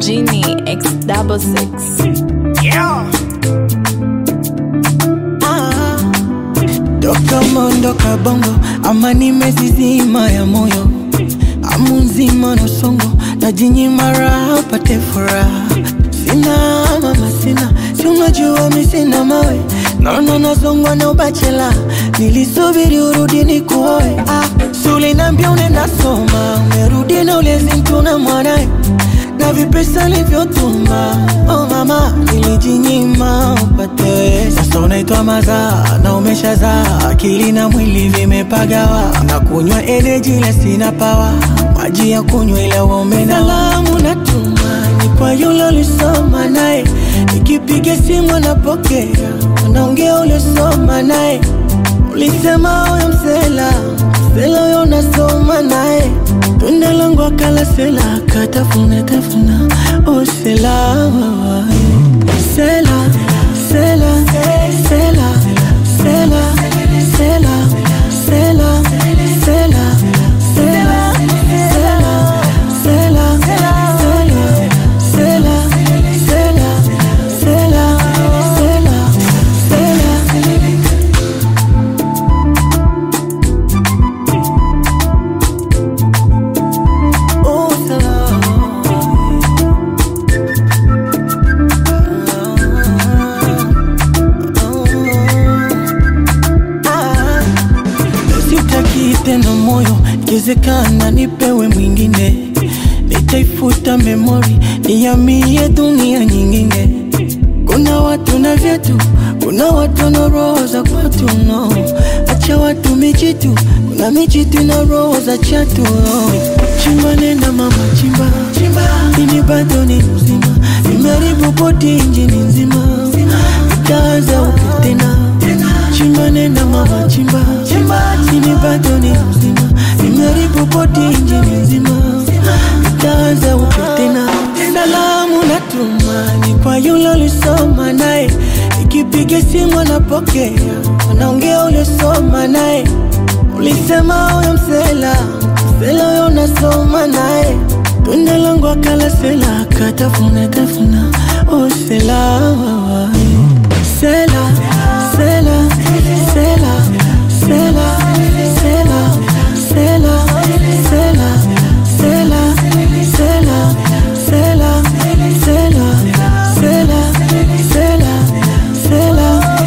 Genie X double six. Ah, toka mondoka bongo ama nimezizima ya moyo amu nzima na songo na jinyima raha pate furaha sina mama sina si unajua mi sina mawe naona nazongwa na ubachela nilisubiri urudi ni kuoe ah, sulinambia unaenda soma umerudi na ulezi mtuna mwanae na vipesa livyotuma oh mama nilijinyima upate sasa unaitwa mazaa na umeshazaa akili na mwili vimepagawa na kunywa energy ile sina pawa maji ya kunywa ile uombe salamu natuma ni kwa yule ulisoma naye nikipiga simu anapokea unaongea uliosoma naye ulisema huyo msela msela huyo unasoma naye tunda langu akala sela akatafuna tafuna usela sela sela sela sela sela sela sela sela sela sela sela sela sela sela sela Oh, Ah, sitaki tena moyo, ikiwezekana nipewe mwingine, nitaifuta memori, nihamie dunia nyingine. Kuna watu na vyetu, kuna watu na roho za kwatu no. Acha watu mijitu, kuna mijitu na roho za chatu no. Chimba nenda mama chimba, chimba. Ini bado ni mzima, nimeharibu boti injini nzima, itaanza upya tena chimba nenda mama chimba, chimba. Ini bado ni mzima, nimeharibu boti injini nzima, itaanza upya tena salamu natuma ni kwa yule ulisoma naye, ikipiga simu anapokea, anaongea uliosoma naye. Ulisema huyo msela msela huyo unasoma naye, tunda langu akala sela akatafuna tafuna, oh sela sela sela